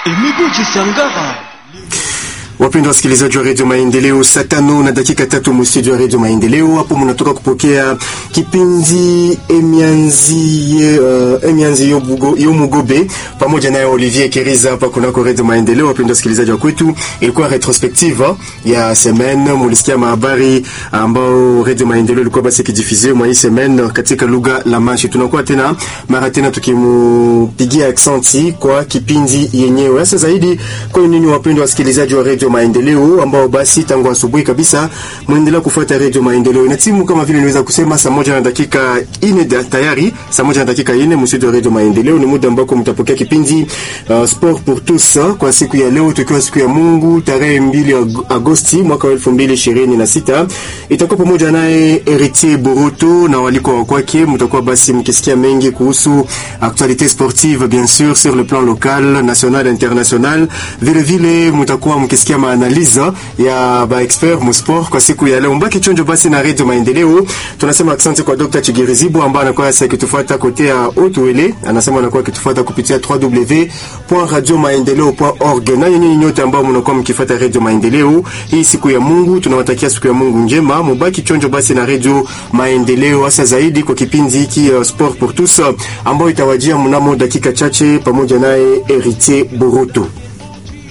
Emigo Chisangara. Wapendwa wasikilizaji wa redio Maendeleo, saa tano na dakika tatu mstudio wa redio Maendeleo. Hapo mnatoka kupokea kipindi Emianzi uh, Emianzi yo Mugobe pamoja naye Olivier Keriza hapa kunako redio Maendeleo. Wapendwa wasikilizaji wa kwetu, ilikuwa retrospective ya semaine. Mulisikia mahabari ambao redio Maendeleo ilikuwa basi ikijifizia mwa hii semaine katika lugha la Manshi. Tunakuwa tena mara tena tukimupigia aksanti kwa kipindi yenyewe, hasa zaidi kwa nini, wapendwa wasikilizaji wa redio Maendeleo ambao basi tangu asubuhi kabisa mwendelea kufuata redio Maendeleo. Ina timu kama vile niweza kusema saa moja na dakika ine tayari, saa moja na dakika ine msitu wa redio Maendeleo. Ni muda ambako mtapokea kipindi uh, sport pour tous kwa siku ya leo, tukiwa siku ya Mungu tarehe mbili Agosti mwaka wa elfu mbili ishirini na sita. Itakuwa pamoja naye Heritier Boroto na waliko wa kwake. Mtakuwa basi mkisikia mengi kuhusu actualité sportive bien sûr sur le plan local, national, international. Vile vile mtakuwa mkisikia maanaliza ya ba expert mu sport kwa siku ya leo. Mbaki chonjo basi na Radio Maendeleo. Tunasema asante kwa Dr. Chigirizibu ambaye anakuwa sasa akitufuata kote ya Otwele. Anasema anakuwa akitufuata kupitia www.radiomaendeleo.org. Na nyinyi nyote ambao mnakuwa mkifuata Radio Maendeleo hii siku ya Mungu, tunawatakia siku ya Mungu njema. Mbaki chonjo basi na Radio Maendeleo hasa zaidi kwa kipindi hiki uh, Sport pour tous ambao itawajia mnamo dakika chache pamoja naye Heritier Boroto.